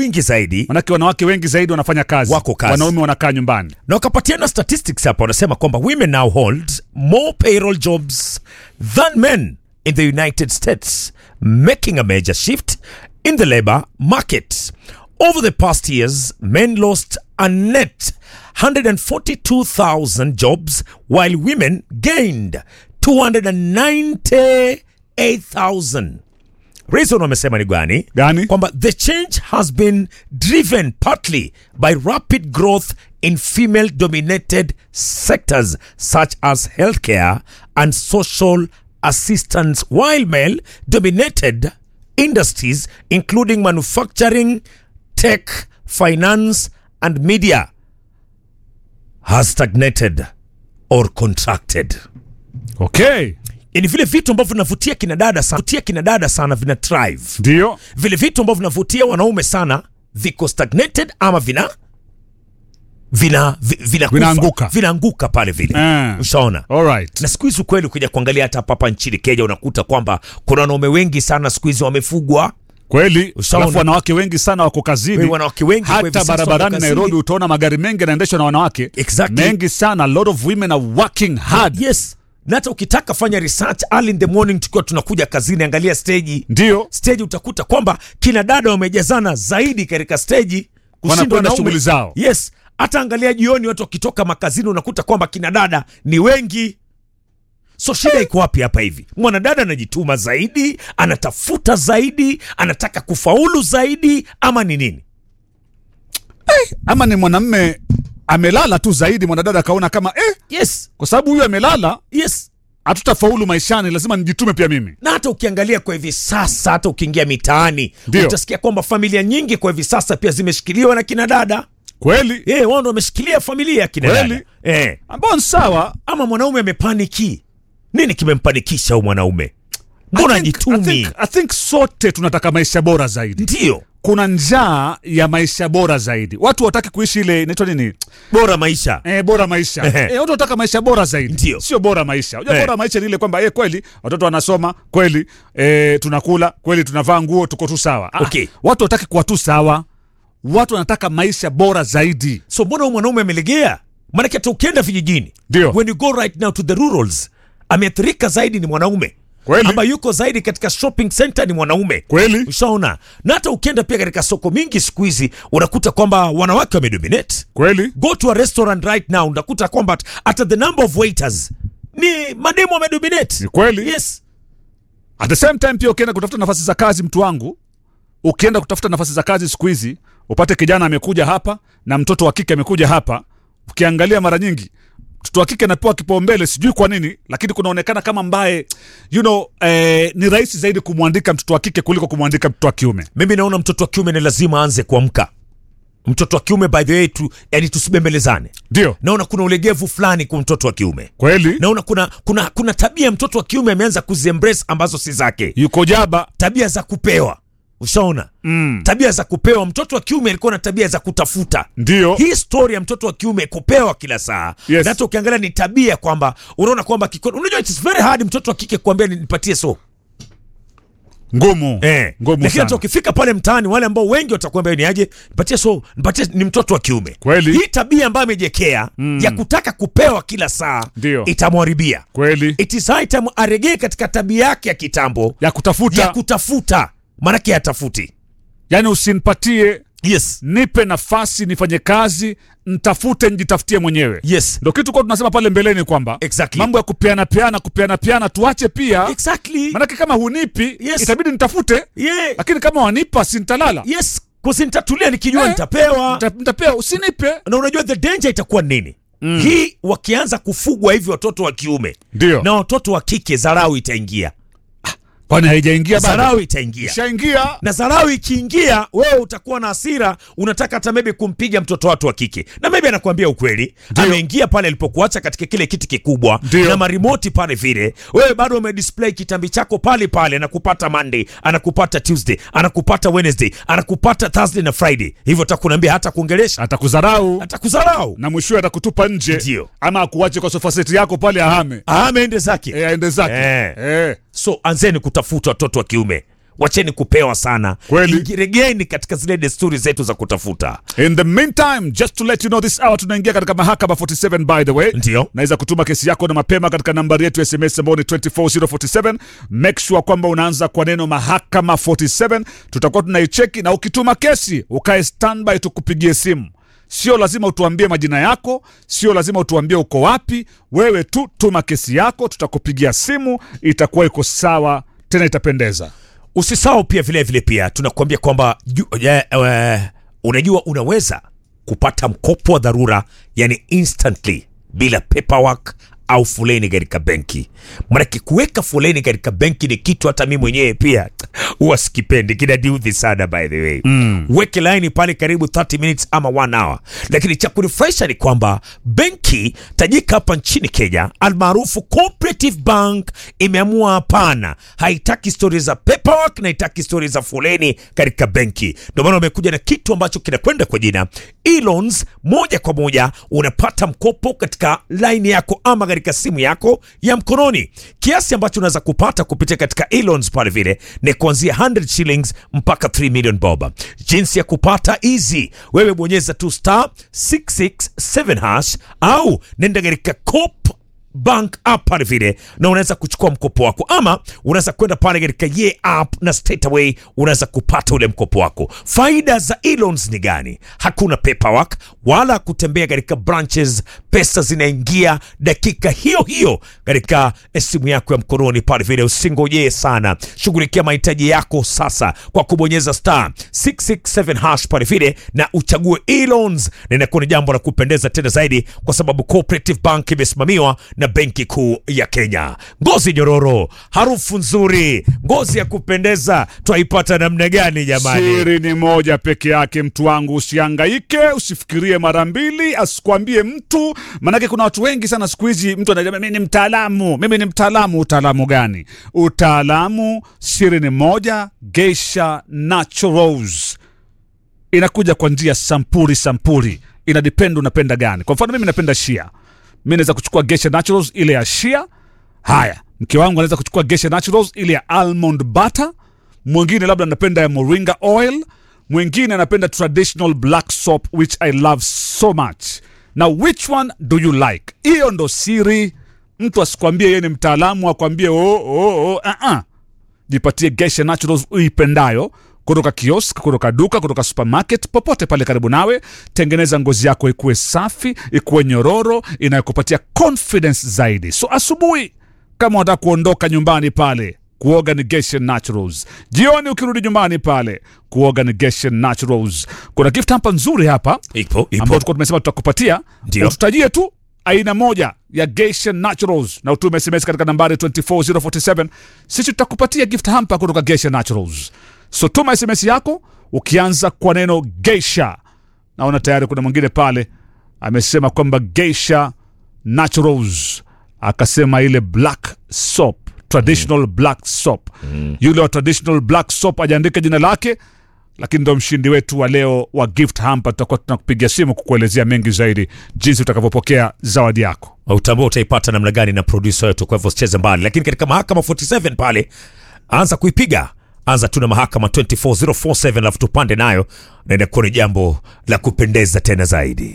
wengi zaidi manake wanawake wengi zaidi wanafanya kazi Wako kazi. wanaume wanakaa nyumbani na wakapatiana statistics hapa wanasema kwamba women now hold more payroll jobs than men in the united states making a major shift in the labor market over the past years men lost a net 142000 jobs while women gained 298000 reason wamesema ni gani Gani? kwamba the change has been driven partly by rapid growth in female dominated sectors such as healthcare and social assistance while male dominated industries including manufacturing tech finance and media has stagnated or contracted okay yani vile vitu ambavyo vinavutia kina dada sana, vutia kina dada sana vina thrive ndio vile vitu ambavyo vinavutia wanaume sana viko stagnated ama vina vina vi- vinakufa. Vinaanguka. vinaanguka pale vile Eh. ushaona alright na siku hizi ukweli kuja kuangalia hata hapa hapa nchini kenya unakuta kwamba kuna wanaume wengi sana siku hizi wamefugwa kweli Ushaona. alafu wanawake wengi sana wako kazini wanawake wengi kwa hivi hata sasa wako barabarani kazini. nairobi utaona magari mengi yanaendeshwa na wanawake Exactly. mengi sana a lot of women are working hard yes na hata ukitaka fanya research early in the morning tukiwa tunakuja kazini angalia steji ndio steji utakuta kwamba kina dada wamejazana zaidi katika steji kushinda Wanakwenda wanaume. shughuli zao. yes hata angalia jioni watu wakitoka makazini unakuta kwamba kina dada ni wengi so shida iko wapi hapa hivi mwanadada anajituma zaidi anatafuta zaidi anataka kufaulu zaidi ama ni nini ama ni mwanamme amelala tu zaidi mwanadada akaona kama eh, yes kwa sababu huyu amelala yes hatutafaulu maishani lazima nijitume pia mimi na hata ukiangalia kwa hivi sasa hata ukiingia mitaani Ndio. utasikia kwamba familia nyingi kwa hivi sasa pia zimeshikiliwa na kina dada kweli Eh, wao ndo wameshikilia familia ya kina Kweli. dada eh. ambao ni sawa ama mwanaume amepaniki nini kimempanikisha huyu mwanaume mbona I think- I ajitumi think- I think sote tunataka maisha bora zaidi ndio kuna njaa ya maisha bora zaidi watu wataki kuishi ile inaitwa nini bora maisha Eh, bora maisha Ehe. eh, watu wataka maisha bora zaidi Ndio. sio bora maisha unajua Eh. bora maisha ni ile kwamba eh, kweli watoto wanasoma kweli eh, tunakula kweli tunavaa nguo tuko tu sawa Ah, Okay. watu wataki kuwa tu sawa watu wanataka maisha bora zaidi so mbona huyu mwanaume amelegea maanake hata ukienda vijijini Ndio. when you go right now to the rurals ameathirika zaidi ni mwanaume Kweli. ambaye yuko zaidi katika shopping center ni mwanaume kweli ushaona na hata ukienda pia katika soko mingi siku hizi unakuta kwamba wanawake wamedominate kweli go to a restaurant right now unakuta kwamba hata the number of waiters ni mademu wamedominate Ni kweli. yes at the same time pia ukienda kutafuta nafasi za kazi mtu wangu ukienda kutafuta nafasi za kazi siku hizi upate kijana amekuja hapa na mtoto wa kike amekuja hapa ukiangalia mara nyingi mtoto wa kike anapewa kipaumbele sijui kwa nini lakini kunaonekana kama mbaye you know, eh, ni rahisi zaidi kumwandika mtoto wa kike kuliko kumwandika mtoto wa kiume mimi naona mtoto wa kiume ni lazima aanze kuamka mtoto wa kiume by the way tu, yani tusibembelezane ndio naona kuna ulegevu fulani kwa mtoto wa kiume kweli naona kuna kuna kuna tabia mtoto wa kiume ameanza kuziembrace ambazo si zake yuko jaba tabia za kupewa ushaona mm. tabia za kupewa mtoto wa kiume alikuwa na tabia za kutafuta ndio hii story ya mtoto wa kiume kupewa kila saa Yes. na hata ukiangalia ni tabia kwamba unaona kwamba kiko- unajua it's very hard mtoto wa kike kuambia nipatie so ngumu eh. ngumu lakini hata sana ukifika pale mtaani wale ambao wengi watakuambia ni aje nipatie so nipatie ni mtoto wa kiume Kweli. hii tabia ambayo amejekea mm. ya kutaka kupewa kila saa Ndio. itamwharibia kweli it is high time aregee katika tabia yake ya kitambo ya kutafuta ya kutafuta maanake hatafuti yani usinipatie yes nipe nafasi nifanye kazi ntafute njitafutie mwenyewe yes ndo kitu kwa tunasema pale mbeleni kwamba Exactly. mambo ya kupeana peana kupeana peana tuache pia exactly manake kama hunipi Yes. itabidi nitafute yeah. lakini kama wanipa sintalala yes kusi nitatulia nikijua Eh. nitapewa Nita- nitapea usinipe na unajua the danger itakuwa nini mm. hii wakianza kufugwa hivi watoto wa kiume ndio na watoto wa kike dharau itaingia kwani haijaingia bado dharau itaingia ishaingia na dharau ikiingia wewe utakuwa na hasira unataka hata maybe kumpiga mtoto watu wa kike na maybe anakuambia ukweli Ndio. ameingia pale alipokuacha katika kile kiti kikubwa Ndio. na marimoti pale vile wewe bado umedisplay kitambi chako pale pale anakupata monday anakupata tuesday anakupata wednesday anakupata thursday na friday hivyo takunaambia hata kuongelesha atakudharau atakudharau na mwishowe atakutupa nje Ndio. ama akuache kwa sofaseti yako pale ahame ameende zake e, aende zake Eh. Eh. so anzeni kutafuta watoto wa kiume wacheni kupewa sana Kweli. regeni katika zile desturi zetu za kutafuta In the meantime, just to let you know this hour tunaingia katika mahakama 47 by the way. Ndio. Naweza kutuma kesi yako na mapema katika nambari yetu ya SMS ambayo ni 24047. Make sure kwamba unaanza kwa neno mahakama 47. Tutakuwa tunaicheki na ukituma kesi ukae standby tukupigie simu. Sio lazima utuambie majina yako, sio lazima utuambie uko wapi. Wewe tu tuma kesi yako, tutakupigia simu, itakuwa iko sawa, tena itapendeza. usisahau pia vile vile pia tunakuambia kwamba ju- eh, eh, unajua unaweza kupata mkopo wa dharura yani instantly bila paperwork au foleni katika benki manake kuweka foleni katika benki ni kitu hata mi mwenyewe pia huwa sikipendi kinadiudhi sana by the way mm. weke laini pale karibu 30 minutes ama 1 hour lakini cha kunifurahisha ni kwamba benki tajika hapa nchini kenya almaarufu cooperative bank imeamua hapana haitaki stori za paperwork na haitaki stori za foleni katika benki ndio maana wamekuja na kitu ambacho kinakwenda kwa jina e-loans moja kwa moja unapata mkopo katika laini yako ama katika simu yako ya mkononi kiasi ambacho unaweza kupata kupitia katika e-loans pale vile ni kuanzia 100 shillings mpaka 3 million bob jinsi ya kupata easy wewe bonyeza tu star 667 hash au nenda katika cop bank app pale vile na unaweza kuchukua mkopo wako ama unaweza kwenda pale katika ye app na straight away unaweza kupata ule mkopo wako faida za e-loans ni gani hakuna paperwork wala kutembea katika branches pesa zinaingia dakika hiyo hiyo katika eh, simu yako ya mkononi pale vile usingojee sana shughulikia mahitaji yako sasa kwa kubonyeza star 667 hash pale vile na uchague e-loans na inakuwa ni jambo la kupendeza tena zaidi kwa sababu cooperative bank imesimamiwa na benki kuu ya kenya ngozi nyororo harufu nzuri ngozi ya kupendeza twaipata namna gani jamani Siri ni moja peke yake, mtu wangu, usihangaike, usifikirie mara mbili, asikwambie mtu. Maanake kuna watu wengi sana siku hizi, mtu anasema mimi ni mtaalamu, mimi ni mtaalamu. Utaalamu gani? Utaalamu, siri ni moja, Geisha Naturals inakuja kwa njia sampuli sampuli, ina depend unapenda gani. Kwa mfano mimi napenda shia, mi naweza kuchukua Geisha Naturals ile ya shia. Haya, mke wangu anaweza kuchukua Geisha Naturals ile ya almond butter. Mwingine labda anapenda ya moringa oil, mwingine anapenda traditional black soap which I love so much. Now which one do you like? Hiyo ndo siri. Mtu asikwambie yeye ni mtaalamu, akwambie oh, oh, oh, uh -uh jipatie Geisha Naturals uipendayo kutoka kiosk, kutoka duka, kutoka supermarket, popote pale karibu nawe. Tengeneza ngozi yako ikuwe safi, ikuwe nyororo, inayokupatia confidence zaidi. So asubuhi kama unataka kuondoka nyumbani pale kuoga ni Geisha Naturals. Jioni ukirudi nyumbani pale kuoga ni Geisha Naturals. Kuna gift hapa nzuri hapa ipo ambao ipo tulikuwa tumesema tutakupatia, Ndio. ututajie tu aina moja ya Geisha Naturals na utume SMS katika nambari 24047. Sisi tutakupatia gift hamper kutoka Geisha Naturals. So tuma SMS yako ukianza kwa neno Geisha. Naona tayari kuna mwingine pale amesema kwamba Geisha Naturals, akasema ile black soap traditional black soap. Yule wa traditional black soap ajaandika jina lake lakini ndo mshindi wetu wa leo wa gift hamper. Tutakuwa tunakupigia simu kukuelezea mengi zaidi jinsi utakavyopokea zawadi yako. utambua utaipata namna gani na producer wetu kwa hivyo usicheze mbali lakini katika mahakama 47 pale anza kuipiga anza tu na mahakama 24047 alafu tupande nayo na inakuwa ni jambo la kupendeza tena zaidi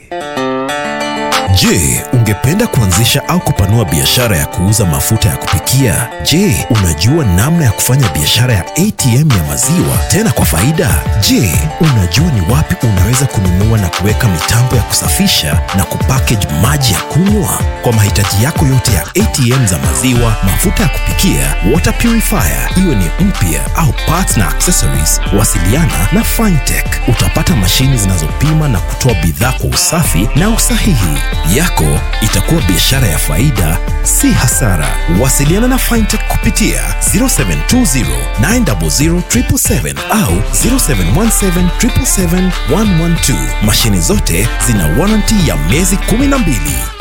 Je, ungependa kuanzisha au kupanua biashara ya kuuza mafuta ya kupikia? Je, unajua namna ya kufanya biashara ya ATM ya maziwa tena kwa faida? Je, unajua ni wapi unaweza kununua na kuweka mitambo ya kusafisha na kupackage maji ya kunywa? Kwa mahitaji yako yote ya ATM za maziwa, mafuta ya kupikia, water purifier, iwe ni mpya au parts na accessories, wasiliana na Fintech. Utapata mashini zinazopima na kutoa bidhaa kwa usafi na usahihi. Yako itakuwa biashara ya faida, si hasara. Wasiliana na Fintech kupitia 0720 900 777 au 0717 777 112. Mashini zote zina warranty ya miezi 12.